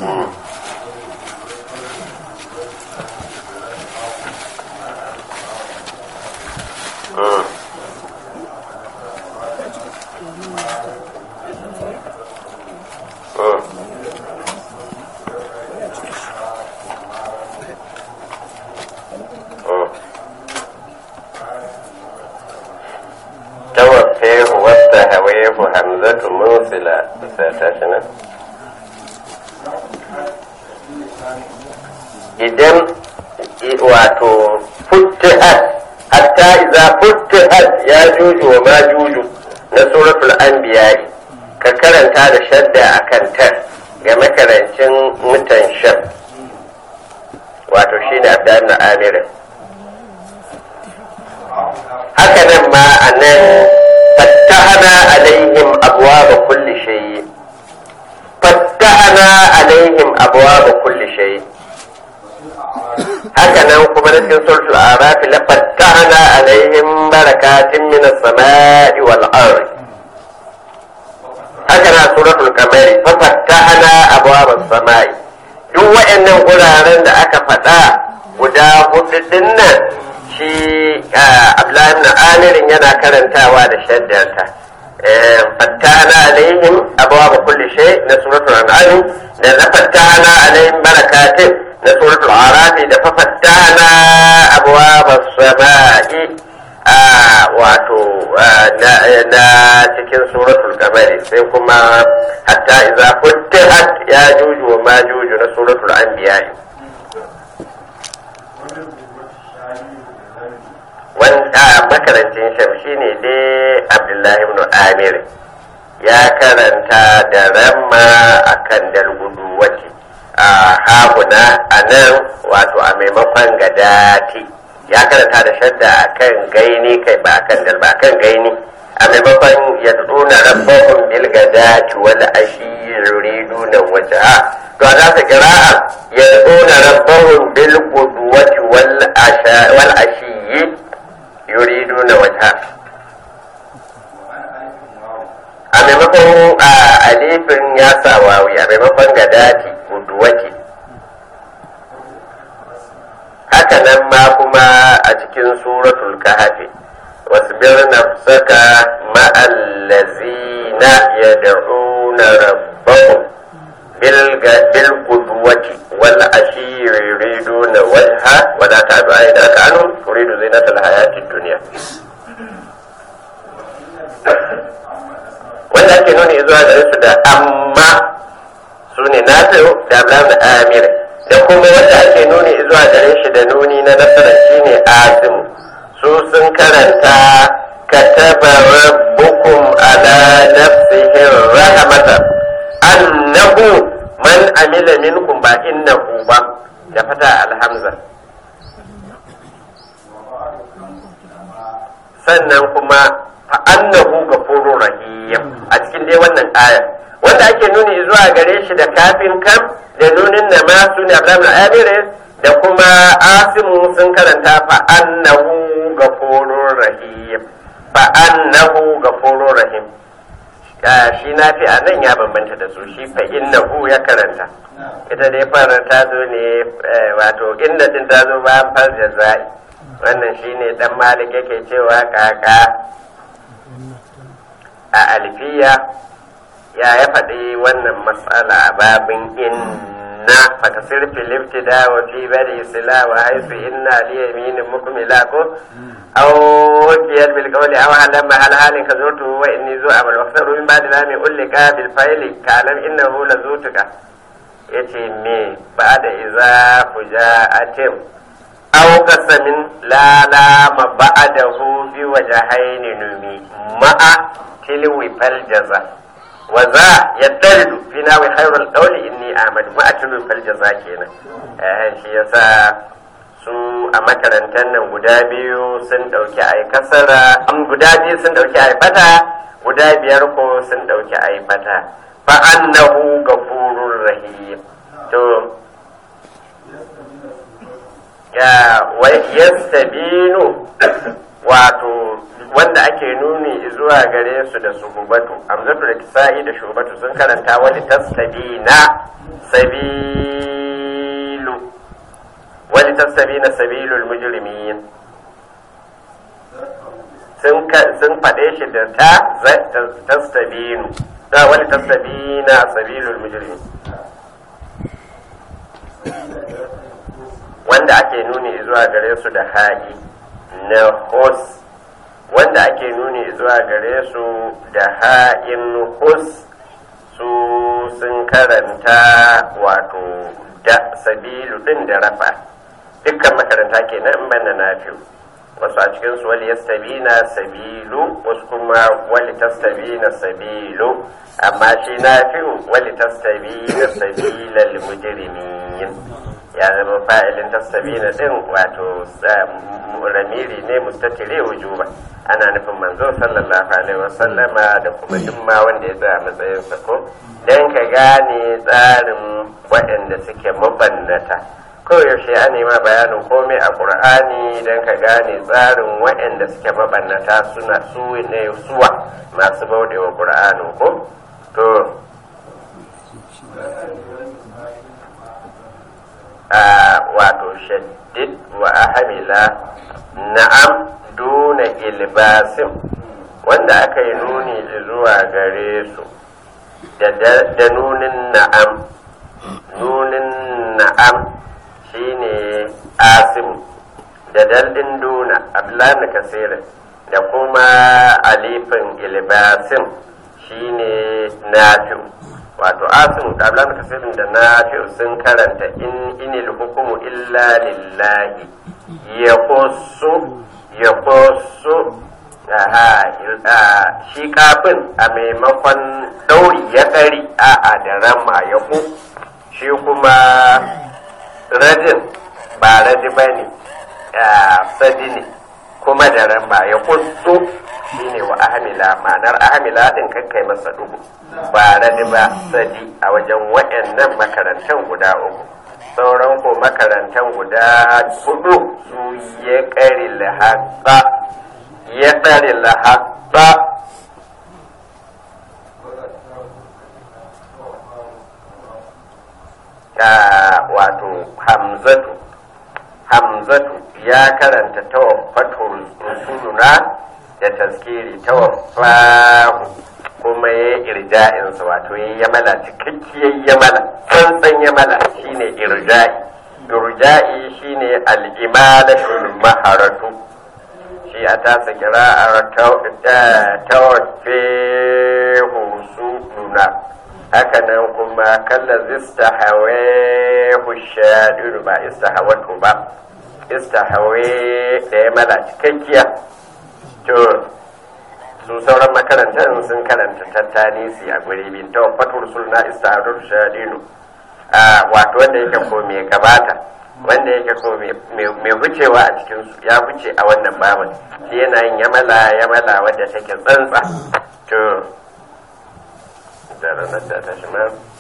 توفيه والتهويه همزة موصلة ستشنا idan wato futtihat hatta iza futtihat ya juju wa ma juju na suratul anbiya ka karanta da shadda a kan tar ga makarancin mutan shan wato shi ne abdan na amirin haka nan ma a nan fattahana alaihim abuwa ba kulli shayi fattahana alaihim abuwa ba kulli shayi haka nan kuma na cikin suratul araf la fattahna alaihim barakatin min as-sama'i wal ard haka na suratul qamari fa fattahna abwab as-sama'i duk waɗannan guraren da aka faɗa guda hudu din nan shi Abdullahi ibn Amir yana karantawa da shaddarta fattahna alaihim abwab kulli shay na suratul an'am da na fattahna alaihim barakatin na suratul arafi da fafattana abwaba sama'i a wato na cikin suratul kamari sai kuma hatta idza futtihat ya juju wa ma juju na suratul anbiya wanda makarancin sham shine dai abdullahi ibn amir ya karanta da ramma akan dalgudu wace a haguna a nan wato a maimakon gadati ya karanta da shadda a kan gaini kai ba kan dal ba kan gaini a maimakon ya tsuna rabbahun bil gadati wal ashi yuriduna wajha to za su kira'a ya tsuna rabbahun bil qudwati wal asha wal ashi yuriduna wajha a maimakon a alifin ya sa wawi a maimakon gadati guduwati haka nan ma kuma a cikin suratul kahfi wasbir nafsaka ma'allazina yad'una rabbahum bil bil qudwati wal ashi yuriduna wajha wa la ta'du aynaka anhum turidu zinatal hayatid dunya wanda ake nuni zuwa gare su da amma su ne nafi'u da ablam da amir da kuma wanda ake nuni zuwa gare shi da nuni na nasarar shi ne asimu su sun karanta kataba rabbukum ala nafsihi rahmatan annahu man amila minkum ba innahu ba da fata alhamza sannan kuma fa annahu gafurur rahim a cikin dai wannan aya wanda ake nuni zuwa gare shi da kafin kam da nunin na ma su ne Abraham Amirin da kuma Asimu sun karanta fa annahu gafurur rahim fa annahu gafurur rahim shi na fi a nan ya bambanta da su shi fa innahu ya karanta ita dai fara ta zo ne wato inda din ta zo bayan far jazai wannan shine dan malik yake cewa kaka a alfiya ya ya faɗi wannan matsala a babin inna fakasir filifti da wa fi bari sila wa haisu inna li yaminin mukmila ko aw wakiyar bil qawli aw halam hal halin ka zutu wa inni zu amal wa kasaru min ba'di lami ullika bil fa'ili kalam innahu la zutuka yace me ba'da iza fuja'atim aw qasamin la la ma ba'dahu bi wajhaini numi ma'a tilwi fal jaza wa za yaddalidu fi nawi khairul qawli inni ahmad ma'a tilwi fal jaza kenan eh shi yasa su a makarantar nan guda biyu sun dauki ai kasara an guda biyu sun dauki ai fata guda biyar ko sun dauki ai fata fa annahu ghafurur rahim to ya yastabinu wato wanda ake nuni zuwa gare su da suhubatu amzatu da kisa'i da shubatu sun karanta wani tastabina sabilu wani tastabina sabilul mujrimin sun sun faɗe shi da ta tastabinu da wani tastabina sabilul mujrimin wanda ake nuni zuwa gare su da ha'i na hos wanda ake nuni zuwa gare su da ha'in hus su sun karanta wato da sabilu din da rafa dukkan makaranta ke nan banda na fiye wasu a cikin su wali yastabina sabilu wasu kuma wali tastabina sabilu amma shi na fiye wali tastabina sabilal mujrimin ya zama fa'ilin tastabina din wato ramiri ne mustatire wujuba ana nufin manzo sallallahu alaihi wasallama da kuma duk ma wanda ya tsaya matsayinsa ko dan ka gane tsarin waɗanda suke mabannata koyaushe an nema bayanin komai a ƙur'ani don ka gane tsarin waɗanda suke mabannata suna su ne suwa masu bauɗewa ƙur'anin ko to a wato shaddid wa ahamila na'am duna ilbasim wanda aka yi nuni zuwa gare su da nunin na'am nunin na'am shine asim da daldin duna ablan kasirin da kuma alifin ilbasim shine nafi'u wato asim da ablan kasirin da nafi'u sun karanta in inil hukumu illa lillahi ya kusu ya kusu shi kafin a maimakon dauri ya ɗari a da rama ya ku shi kuma radin ba radi ba ne sadi ne kuma da rama ya kusu shi ne wa ahamila ma'anar ahamila ɗin kakkai masa dubu ba radi ba sadi a wajen waɗannan makarantar guda uku sauran ko makarantar guda hudu su ya ƙari lahaƙa ya ƙari lahaƙa wato hamzatu hamzatu ya karanta tawaffatul rusuluna da taskiri tawaffahu kuma ya yi irja'insa wato ya yamala cikakkiyar yamala tsantsan yamala shine irja'i irja'i shine al'imalatul maharatu shi a tasa kira'ar tawaffahu rusuluna haka nan kuma kalla zista hawe shaɗiru ba istahawatu ba istahawe da ya mala cikakkiya to su sauran makarantar sun karanta tattanisi a guri bin ta fatul sulna istahawar shaɗiru wato wanda yake ko mai gabata wanda yake ko mai hucewa a cikin su ya huce a wannan babin shi yana yin yamala yamala wadda take tsantsa to da ranar da ta shi